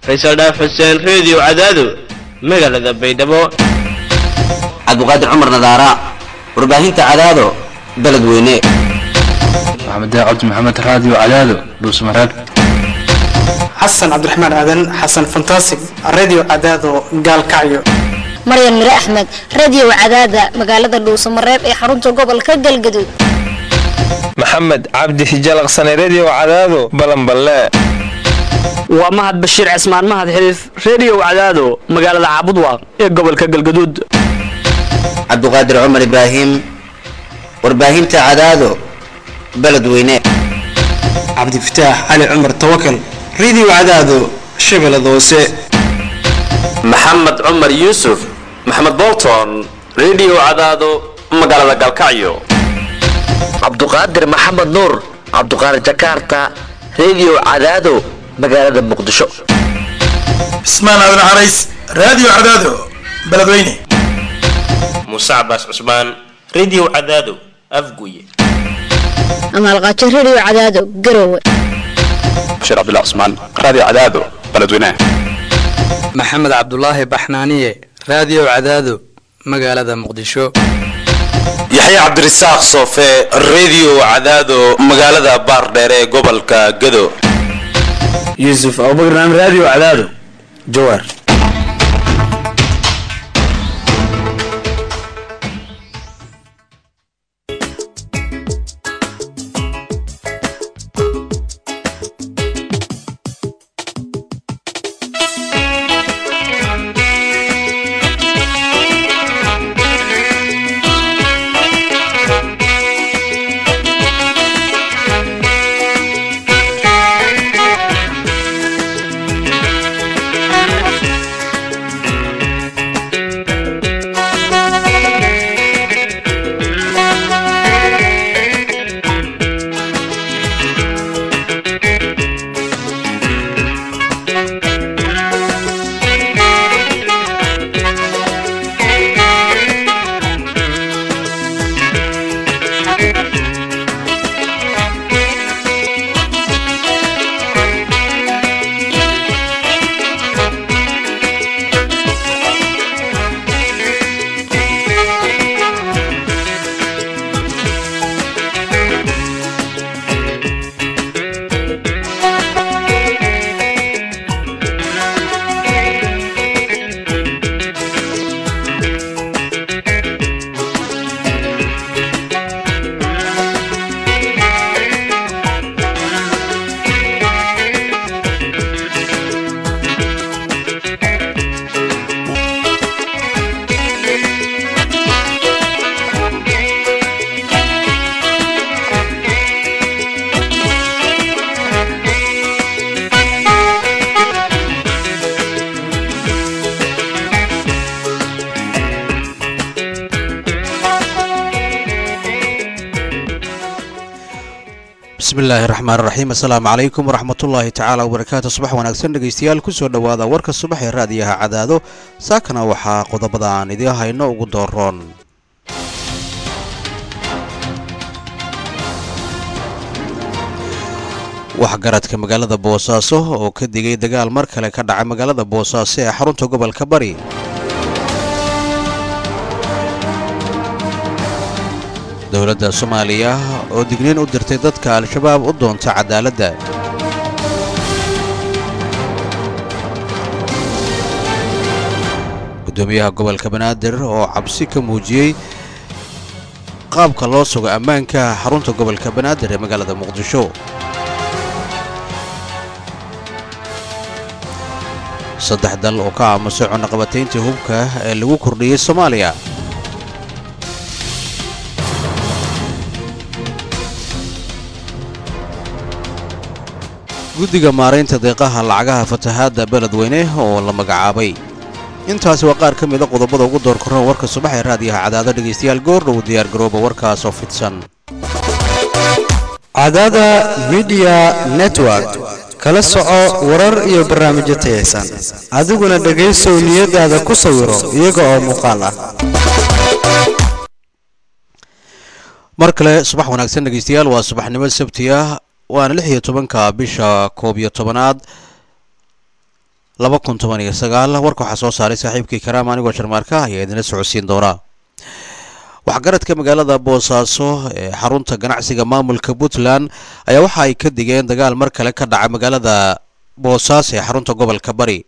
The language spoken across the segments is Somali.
faysal dhaaf xuseen reediyo cadaado magaalada baydhabo cabdiqaadir cumar nadaara warbaahinta cadaado beledweyne maxamed cabdi maxamed raadiyo cadaado dhuusmareeb xasan cabdiraxmaan aadan xasan fantasig radio cadaado gaalkacyo maryan mire axmed radio cadaada magaalada dhuusamareeb ee xarunta gobolka galgaduud maxamed cabdi hijalaqsane redio cadaado balanballe waa mahad bashiir cismaan mahad xiliif redio cadaado magaalada caabudwaaq ee gobolka galgaduud cabdiqaadir cumar ibraahim warbaahinta cadaado beledweyne cabdifataax cali cumar tawakal radio cadaado shabeellada hoose maxamed cumar yuusuf maxamed bolton redio cadaado magaalada galkacyo cabduqaadir maxamed nuur cabduqaadir jakarta redio cadaado magaalada muqdisho cismaan aadan carays radio cadaado beledweyne muuse cabaas cusmaan redio cadaado afguye amaalqaajo redio cadaado garowe bashiir cabdullah cusmaan radio cadaado beledweyne maxamed cabdulaahi baxnaaniye radio cadaado magaalada muqdisho yaxya cabdirasaaq soofe redio cadaado magaalada baardheer ee gobolka gado yuusuf abubakar naam radio cadaado jawaar bismillaahi raxmaan raxiim assalaamu calaykum waraxmatullaahi tacaala wabarakaatu subax wanaagsan dhegaystayaal kusoo dhowaada warka subax ee raadiyaha cadaado saakana waxaa qodobada aan idiin hayno ugu dooroon waxgaradka magaalada boosaaso oo ka digay dagaal mar kale ka dhacay magaalada boosaaso ee xarunta gobolka bari dowladda soomaaliya oo digniin u dirtay dadka al-shabaab u doonta cadaaladda gudoomiyaha gobolka banaadir oo cabsi ka muujiyey qaabka loo sugo ammaanka xarunta gobolka banaadir ee magaalada muqdisho saddex dal oo ka aamusay cunaqabatayntii hubka ee lagu kordhiyey soomaaliya guddiga maaraynta deeqaha lacagaha fatahaadda beledweyne oo la magacaabay intaasi waa qaar ka mida qodobada ugu door korran warka subax ee raadiyaha cadaado dhegaystayaal goordhow diyaargarooba warkaasoo fidsan cadaada midiya network kala soco warar iyo barnaamijyo tayaysan adiguna dhegaysow niyadaada ku sawiro iyaga oo muuqaal ah mar kale subax wanaagsan dhegaystayaal waa subaxnimo sabti ah waana lix iyo tobanka bisha koob iyo tobanaad laba kun toban iyo sagaal warka waxaa soo saaray saaxiibkii karaam anigoo sharmaarka ayaa idinla socodsiin doonaa waxgaradka magaalada boosaaso ee xarunta ganacsiga maamulka puntland ayaa waxa ay ka digeen dagaal mar kale ka dhaca magaalada boosaaso ee xarunta gobolka bari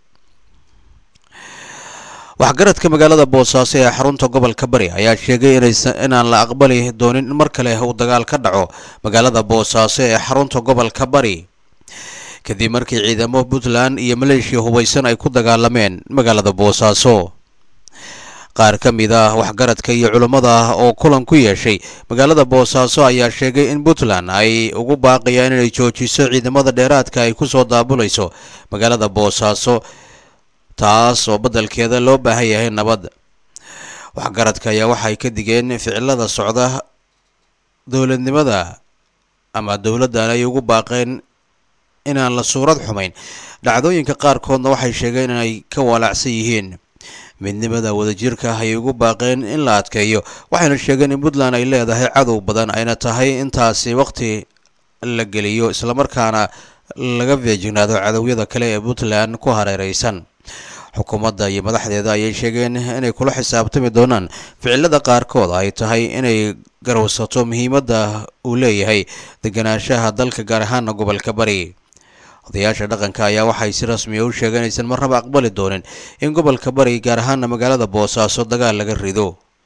waxgaradka magaalada boosaaso ee xarunta gobolka bari ayaa sheegay inaan la aqbali doonin in mar kale uu dagaal ka dhaco magaalada boosaaso ee xarunta gobolka bari kadib markii ciidamo puntland iyo maleeshiya hubaysan ay ku dagaalameen magaalada boosaaso qaar ka mid ah waxgaradka iyo culummada oo kulan ku yeeshay magaalada boosaaso ayaa sheegay in puntland ay ugu baaqayaan inay joojiso ciidamada dheeraadka ay kusoo daabulayso magaalada boosaaso taas oo beddelkeeda loo baahan yahay nabad waxgaradka ayaa waxay ka digeen ficilada socda dowladnimada ama dowladdan ay ugu baaqeen inaan la suurad xumayn dhacdooyinka qaarkoodna waxay sheegeen inay ka walaacsan yihiin midnimada wadajirka ayay ugu baaqeen in la adkeeyo waxayna sheegeen in puntland ay leedahay cadow badan ayna tahay intaasi waqti la geliyo islamarkaana laga feejignaado cadowyada kale ee puntland ku hareereysan xukuumadda iyo madaxdeeda ayay sheegeen inay kula xisaabtami doonaan ficilada qaarkood ay tahay inay garowsato muhiimadda uu leeyahay deganaanshaha dalka gaar ahaana gobolka bari odayaasha dhaqanka ayaa waxay si rasmiya u sheegeen aysan marnaba aqbali doonin in gobolka bari gaar ahaana magaalada boosaaso dagaal laga rido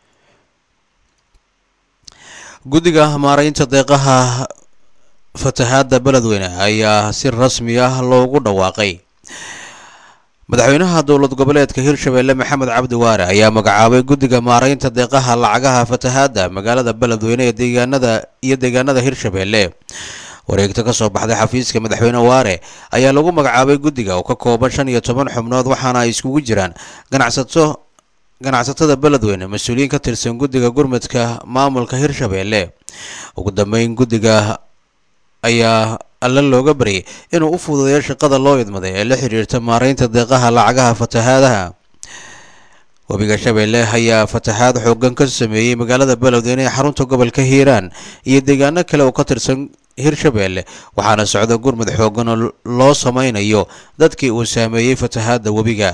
guddiga maaraynta deeqaha fatahaadda beledweyne ayaa si rasmi ah loogu dhawaaqay madaxweynaha dowlad goboleedka hirshabeelle maxamed cabdi waare ayaa magacaabay guddiga maaraynta deeqaha lacagaha fatahaadda magaalada beledweyne ee deegaanada iyo deegaanada hirshabeelle wareegto ka soo baxday xafiiska madaxweyne waare ayaa lagu magacaabay guddiga oo ka kooban shan iyo toban xubnood waxaana ay iskugu jiraan ganacsato ganacsatada beledweyne mas-uuliyiin ka tirsan guddiga gurmudka maamulka hirshabeelle ugu dambeyn guddiga ayaa alle looga baryay inuu u fududeeyo shaqada loo idmaday ee la xiriirta maaraynta deeqaha lacagaha fatahaadaha webiga shabeelle ayaa fatahaad xoogan ka sameeyey magaalada beledweyne ee xarunta gobolka hiiraan iyo deegaano kale oo ka tirsan hirshabeelle waxaana socda gurmud xoogan oo loo sameynayo dadkii uu saameeyey fatahaadda webiga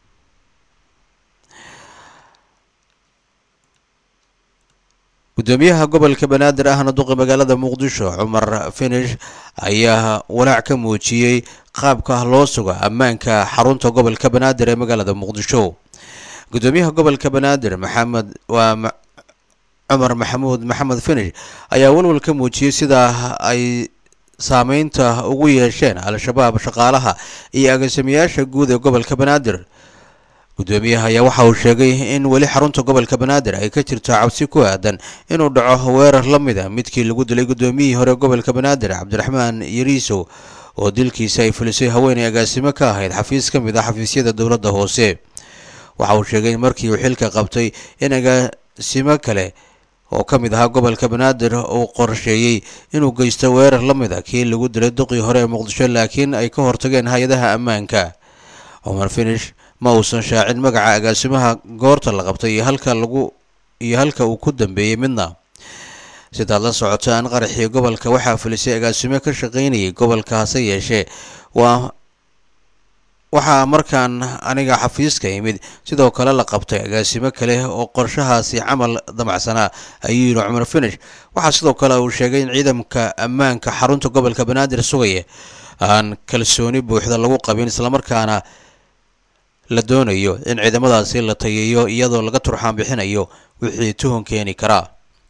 gudoomiyaha gobolka banaadir ahna duqa magaalada muqdisho cumar finish ayaa walaac ka muujiyey qaabka loo suga ammaanka xarunta gobolka banaadir ee magaalada muqdisho gudoomiyaha gobolka banaadir maxamed waa cumar maxamuud maxamed finish ayaa walwal ka muujiyey sida ay saameynta ugu yeesheen al-shabaab shaqaalaha iyo agaasimayaasha guud ee gobolka banaadir gudoomiyaha ayaa waxa uu sheegay in weli xarunta gobolka banaadir ay ka jirto cabsi ku aadan inuu dhaco weerar la mid a midkii lagu dilay gudoomiyihii hore gobolka banaadir cabdiraxmaan yariisow oo dilkiisa ay fulisay haweenay agaasimo ka ahayd xafiis ka mid ah xafiisyada dowladda hoose waxa uu sheegay in markii uu xilka qabtay in agaasimo kale oo ka mid ahaa gobolka banaadir uu qorsheeyey inuu geysto weerar la mid a kii lagu dilay duqii hore ee muqdisho laakiin ay ka hortageen hay-adaha ammaanka cumar finish ma uusan shaacin magaca agaasimaha goorta la qabtay iyo halka lagu iyo halka uu ku dambeeyey midna sidaad la socotaan qaraxii gobolka waxaa fulisay agaasimo ka shaqaynayay gobolka hase yeeshee waa waxaa markaan aniga xafiiska yimid sidoo kale la qabtay agaasimo kale oo qorshahaasi camal damacsanaa ayuu yidhi cumar finish waxaa sidoo kale uu sheegay in ciidamka ammaanka xarunta gobolka banaadir sugaya aan kalsooni buuxda lagu qabin islamarkaana la doonayo in ciidamadaasi la tayeeyo iyadoo laga turxaan bixinayo wixii tuhun keeni karaa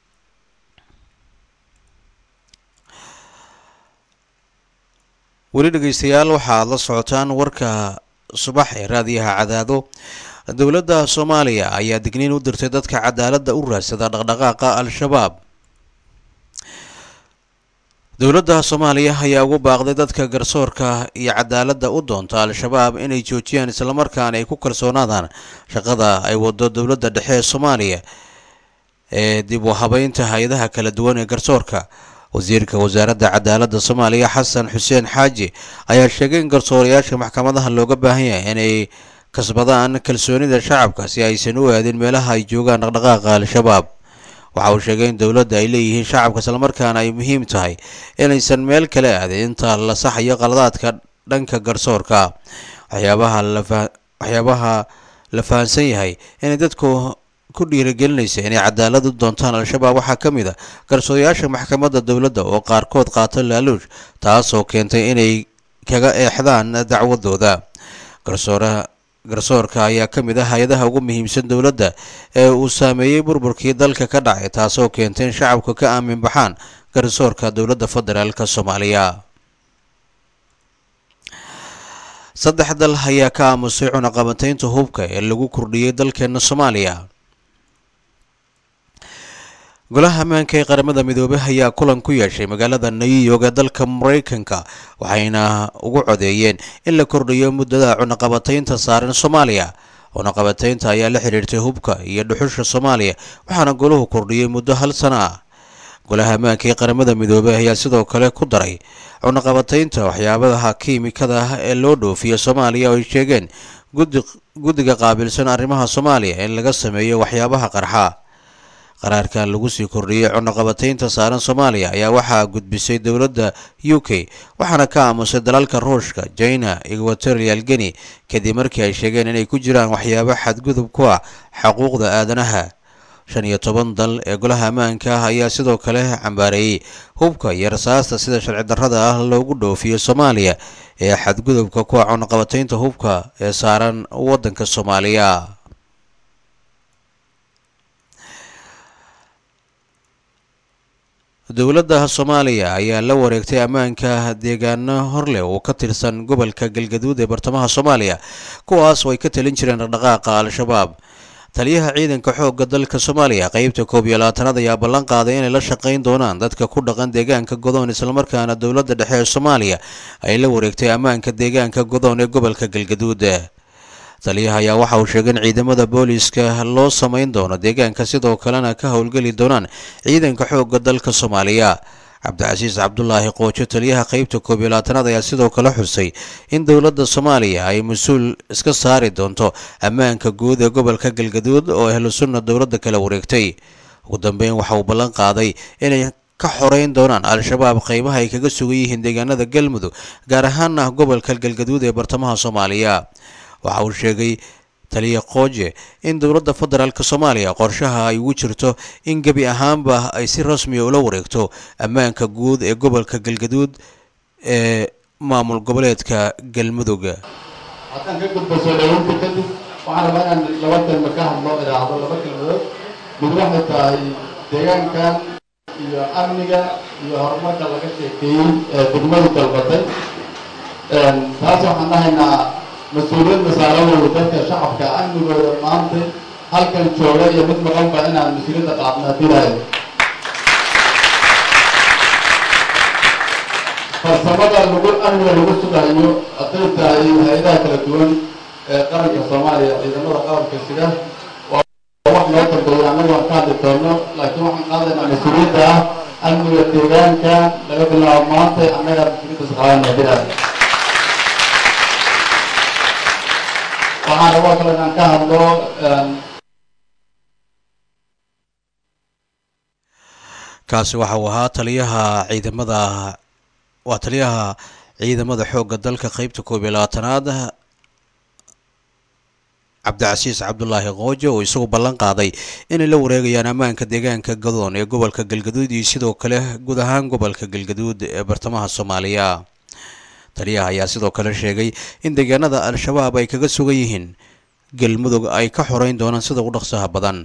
weli dhegeystayaal waxaad la socotaan warka subax ee raadiyaha cadaado dowladda soomaaliya ayaa digniin u dirtay dadka cadaaladda u raadsada dhaqdhaqaaqa al-shabaab dowladda soomaaliya ayaa ugu baaqday dadka garsoorka iyo cadaaladda u doonta al-shabaab inay joojiyaan islamarkaana ay ku kalsoonaadaan shaqada ay wado dowladda dhexe ee soomaaliya ee dib u habeynta hay-adaha kala duwan ee garsoorka wasiirka wasaaradda cadaaladda soomaaliya xasan xuseen xaaji ayaa sheegay in garsoorayaasha maxkamadaha looga baahan yahay inay kasbadaan kalsoonida shacabka si aysan u aadin meelaha ay joogaan dhaqdhaqaaqa al-shabaab waxa uu sheegay in dowladda ay leeyihiin shacabka islamarkaana ay muhiim tahay inaysan meel kale aadin inta la saxayo qaladaadka dhanka garsoorka waxyaabaha lafa waxyaabaha la fahansan yahay inay dadku ku dhiirigelinaysa inay cadaalad u doontaan al-shabaab waxaa ka mid a garsoorayaasha maxkamadda dowladda oo qaarkood qaata laaluush taasoo keentay inay kaga eexdaan dacwadooda garsooraha garsoorka ayaa ka mid ah hay-adaha ugu muhiimsan dowladda ee uu saameeyey burburkii dalka ka dhacay taasoo keentay in shacabka ka aamin baxaan garsoorka dowladda federaalka soomaaliya saddex dal ayaa ka aamusay cunaqabataynta hubka ee lagu kordhiyey dalkeena soomaaliya golaha ammaanka ee qaramada midoobay ayaa kulan ku yeeshay magaalada new york ee dalka maraykanka waxayna ugu codeeyeen in la kordhiyo muddada cunaqabataynta saaran soomaaliya cunaqabataynta ayaa la xidhiirtay hubka iyo dhuxusha soomaaliya waxaana golahu kordhiyey muddo hal sano ah golaha ammaanka ee qaramada midoobey ayaa sidoo kale ku daray cunaqabataynta waxyaabaha kiimikada ah ee loo dhoofiya soomaaliya oo ay sheegeen guddiga qaabilsan arrimaha soomaaliya in laga sameeyo waxyaabaha qarxa qaraarkan lagu sii kordhiyey cunaqabataynta saaran soomaaliya ayaa waxaa gudbisay dowladda u k waxaana ka aamusay dalalka ruushka china equatorial geni kadib markii ay sheegeen inay ku jiraan waxyaabo xadgudub ku ah xuquuqda aadanaha shan iyo toban dal ee golaha ammaanka ah ayaa sidoo kale cambaareeyey hubka iyo rasaasta sida sharci darrada ah loogu dhoofiyo soomaaliya ee xadgudubka ku ah cunaqabataynta hubka ee saaran waddanka soomaaliya dowladda soomaaliya ayaa la wareegtay ammaanka deegaano horleh oo ka tirsan gobolka galgaduud ee bartamaha soomaaliya kuwaas oo ay ka talin jireen dhaqdhaqaaqa al-shabaab taliyaha ciidanka xoogga dalka soomaaliya qeybta koob iyo labaatanaad ayaa ballan qaaday inay la shaqayn doonaan dadka ku dhaqan deegaanka godoon islamarkaana dowladda dhexe ee soomaaliya ay la wareegtay ammaanka deegaanka godoon ee gobolka galgaduud taliyaha ayaa waxa uu sheegay in ciidamada booliiska loo samayn doono deegaanka sidoo kalena ka howlgeli doonaan ciidanka xoogga dalka soomaaliya cabdicasiis cabdulaahi qoojo taliyaha qeybta koob iyo labaatanaad ayaa sidoo kale xusay in dowladda soomaaliya ay mas-uul iska saari doonto ammaanka guud ee gobolka galgaduud oo ahlu sunna dowladda kala wareegtay ugu dambeyn waxa uu ballan qaaday inay ka xoreyn doonaan al-shabaab qeybaha ay kaga sugan yihiin deegaanada galmudug gaar ahaana gobolka galgaduud ee bartamaha soomaaliya waxa uu sheegay taliya qooje in dowladda federaalk soomaaliya qorshaha ay ugu jirto in gebi ahaanba ay si rasmiya ula wareegto ammaanka guud ee gobolka galgaduud ee maamul goboleedka galmudug haddaan ka gudbo soo dhaweynta kadib waxaan rabaa inaan laba kelma ka hadlo idhaahdo laba kelmadood mid waxay tahay deegaankan iyo amniga iyo horumarka laga sheekeeyey ee degmadu dalbatay taas waxaan dhahaynaa mas-uuliyadda saaran weyda dadka shacabka amnigooda maanta halkan jooga iyo mid maqanba inaan mas-uuliyadda qaadna dilaayo farsamada lagu amniga lagu sugayo hadday tahay hay-adaha kala duwan ee qaranka soomaaliya ciidamada qaranka sida waa wax noo dambeeya annagu aan ka hadli doono laakiin waxaan qaadaynaa mas-uuliyadda ah amniga deegaanka laga bilaabo maanta annaga mas-uuliyadda saqaadana dilaayo waxaan rabaa kale inaan ka hadlo kaasi waxa uu ahaa taliyaha ciidamada waa taliyaha ciidamada xoogga dalka qeybta koob iyo labaatanaad cabdicasiis cabdulaahi qoojo oo isagu ballan qaaday inay la wareegayaan ammaanka deegaanka gadoon ee gobolka galgaduud iyo sidoo kale guud ahaan gobolka galgaduud ee bartamaha soomaaliya taliyaha ayaa sidoo kale sheegay in deegaanada al-shabaab ay kaga sugan yihiin galmudug ay ka xoreyn doonaan sida ugu dhaqsaha badan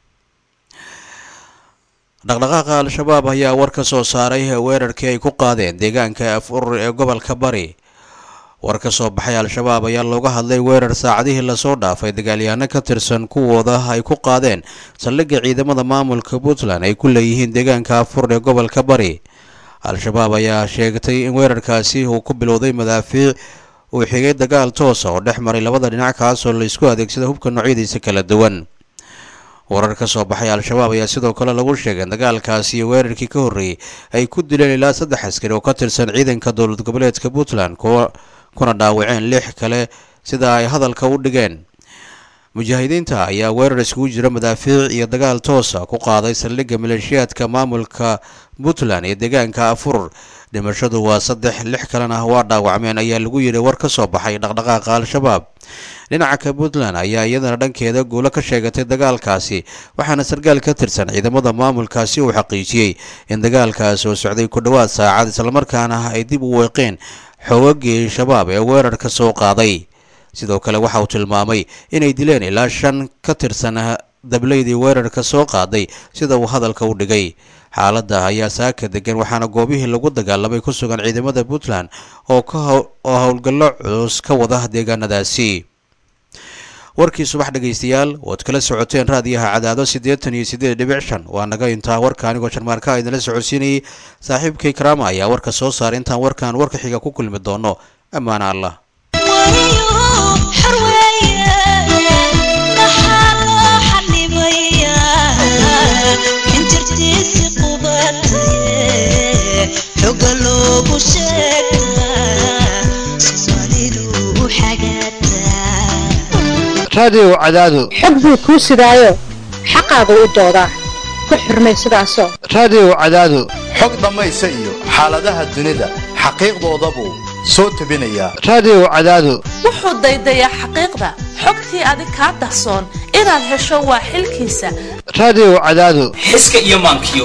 dhaqdhaqaaqa al-shabaab ayaa war ka soo saaray weerarkii ay ku qaadeen deegaanka afur ee gobolka bari war ka soo baxay al-shabaab ayaa looga hadlay weerar saacadihii lasoo dhaafay dagaalyahanno ka tirsan kuwooda ay ku qaadeen saldhigga ciidamada maamulka puntland ay ku leeyihiin deegaanka afur ee gobolka bari al-shabaab ayaa sheegtay in weerarkaasi uu ku bilowday madaafiic uu xigay dagaal toosa oo dhex maray labada dhinac kaasoo laysku adeegsada hubka noocyadiisa kala duwan warar ka soo baxay al-shabaab ayaa sidoo kale lagu sheegay in dagaalkaasi iyo weerarkii ka horreeyey ay ku dileen ilaa saddex askari oo ka tirsan ciidanka dowlad goboleedka puntland kuwa kuna dhaawaceen lix kale sida ay hadalka u dhigeen mujaahidiinta ayaa weerar iskugu jira madaafiic iyo dagaal toosa ku qaaday saldhigga maleeshiyaadka maamulka puntland ee deegaanka afur dhimashadu waa saddex lix kalena waa dhaawacmeen ayaa lagu yidhi war ka soo baxay dhaqdhaqaaqa al-shabaab dhinaca ka puntland ayaa iyadana dhankeeda guulo ka sheegatay dagaalkaasi waxaana sarkaal ka tirsan ciidamada maamulkaasi uu xaqiijiyey in dagaalkaas oo socday ku dhowaad saacad islamarkaana ay dib u weeqeen xoogagii shabaab ee weerarka soo qaaday sidoo kale waxa uu tilmaamay inay dileen ilaa shan ka tirsan dableydii weerarka soo qaaday sida uu hadalka u dhigay xaaladda ayaa saaka degan waxaana goobihii lagu dagaalamay ku sugan ciidamada puntland oo oo howlgallo culus ka wada deegaanadaasi warkii subax dhegaystayaal waad kala socoteen raadiyaha cadaado siddeetan iyo siddeed dhibic shan waa naga intaa warka anigoo sharmaarka idinla socodsiinayay saaxiibkay karaama ayaa warka soo saaray intaan warkan warka xiga ku kulmi doono ammaana allah raadiyow cadaado xog buu kuu sidaayo xaqaagu u doodaa ku xurmay sidaasoo raadiyow cadaado xog dhammaysa iyo xaaladaha dunida xaqiiqdoodabuu soo tebinayaa raadiyow cadaado wuxuu daydayaa xaqiiqda xogtii adig kaa dahsoon inaad hesho waa xilkiisa raadiyow cadaado xiska iyo maankiyo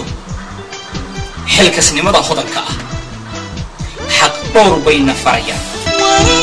xilkasnimada hodanka ah xaq dhowr bayna farayaan